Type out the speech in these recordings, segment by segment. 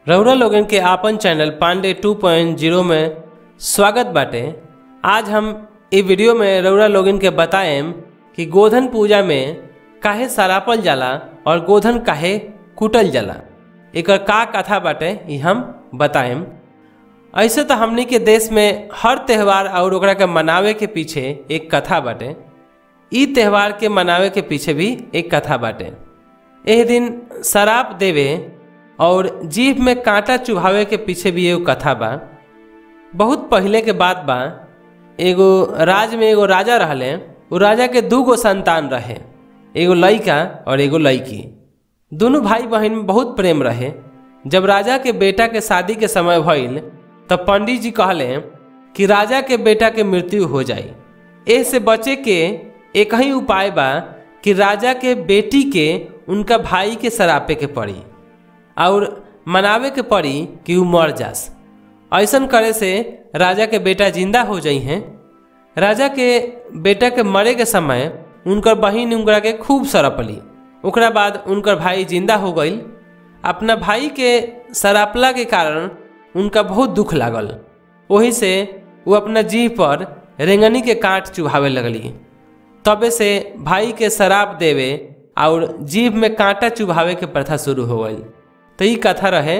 रउरा लोगन के आपन चैनल पांडे 2.0 में स्वागत बाटे आज हम इ वीडियो में रउरा लोगन के बताएम कि गोधन पूजा में काहे सरापल जाला और गोधन काहे कुटल जाला एकर का कथा बाटे इ हम बताएम ऐसे तो हमनी के देश में हर त्यौहार और ओकरा के मनावे के पीछे एक कथा बाटे इ त्यौहार के मनावे के पीछे भी एक कथा बाटे एह दिन शराब देवे और जीभ में कांटा चुभावे के पीछे भी एगो कथा बा बहुत पहले के बात बा एगो राज में एगो राजा रहले उ राजा के दू गो संतान रहे एगो लड़का और एगो लड़की दोनों भाई बहन में बहुत प्रेम रहे जब राजा के बेटा के शादी के समय भइल तब पंडित जी कहले कि राजा के बेटा के मृत्यु हो जाई एह से बचे के एक ही उपाय बा कि राजा के बेटी के उनका भाई के सरापे के पड़ी और मनावे के पड़ी कि उ मर जास ऐसन करे से राजा के बेटा जिंदा हो जाइ हैं राजा के बेटा के मरे के समय उनकर बहिन उनकरा के खूब सरापली ओकरा बाद उनकर भाई जिंदा हो गई अपना भाई के सरापला के कारण उनका बहुत दुख लागल वही से वो अपना जीह पर रेंगनी के काट चुभावे लगली तबे से भाई के शराब देवे और जीभ में कांटा चुभावे के प्रथा शुरू हो गई तो ई कथा रहे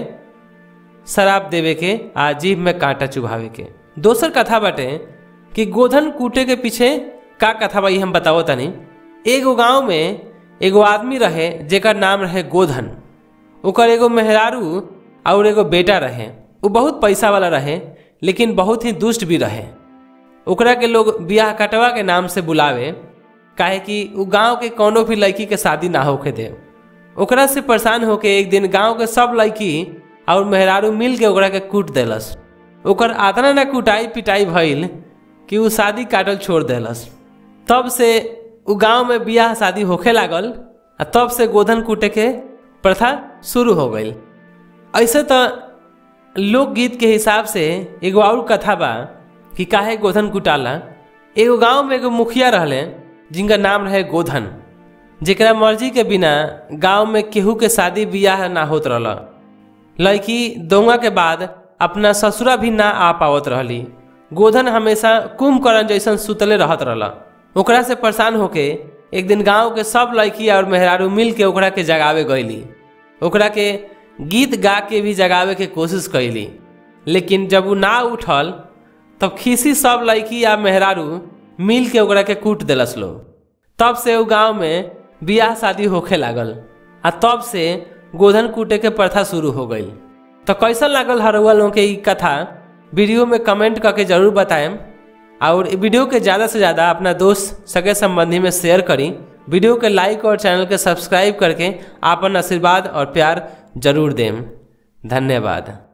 शराब देवे के आ जीभ में कांटा चुभावे के दोसर कथा बाटे कि गोधन कूटे के पीछे का कथा बा ई हम बतावो तनी एगो गांव में एगो आदमी रहे जेकर नाम रहे गोधन ओकर एगो मेहरारू और एगो बेटा रहे वो बहुत पैसा वाला रहे लेकिन बहुत ही दुष्ट भी रहे ओकरा के लोग बियाह कटवा के नाम से बुलावे काहे कि उ गांव के कोनो भी लड़की के शादी ना होके दे ओकरा से परेशान होके एक दिन गांव के सब लड़की और मेहरारू मिल के ओकरा के कूट देलस ओकर आतना ना कुटाई पिटाई भइल कि उ शादी काटल छोड़ देलस तब से उ गांव में बियाह शादी होखे लागल आ तब से गोधन कूटे के प्रथा शुरू हो गई ऐसे तो लोकगीत के हिसाब से एगो और कथा बा कि काहे गोधन कुटाला एगो गांव में एगो मुखिया रहले जिनका नाम रहे गोधन जेकरा मर्जी के बिना गांव में केहू के शादी बियाह ना होत रहल लड़की दोंगा के बाद अपना ससुरा भी ना आ पावत रहली गोधन हमेशा कुंभकर्ण जैसन सुतले रहत रहल ओकरा से परेशान होके एक दिन गांव के सब लड़की और मेहरारू मिल के ओकरा के जगावे गईली ओकरा के गीत गा के भी जगावे के कोशिश कैली लेकिन जब वो ना उठल तब खीसी सब लड़की या मेहरारू मिल के ओकरा के कूट दिलस लो तब से वो गांव में बियाह शादी होखे लागल आ तब से गोधन कूटे के प्रथा शुरू हो गई तो कैसन लागल हरुआ लोगों के ई कथा वीडियो में कमेंट करके जरूर बताएम और वीडियो के ज़्यादा से ज़्यादा अपना दोस्त सगे संबंधी में शेयर करी वीडियो के लाइक और चैनल के सब्सक्राइब करके आपन आशीर्वाद और प्यार जरूर देम धन्यवाद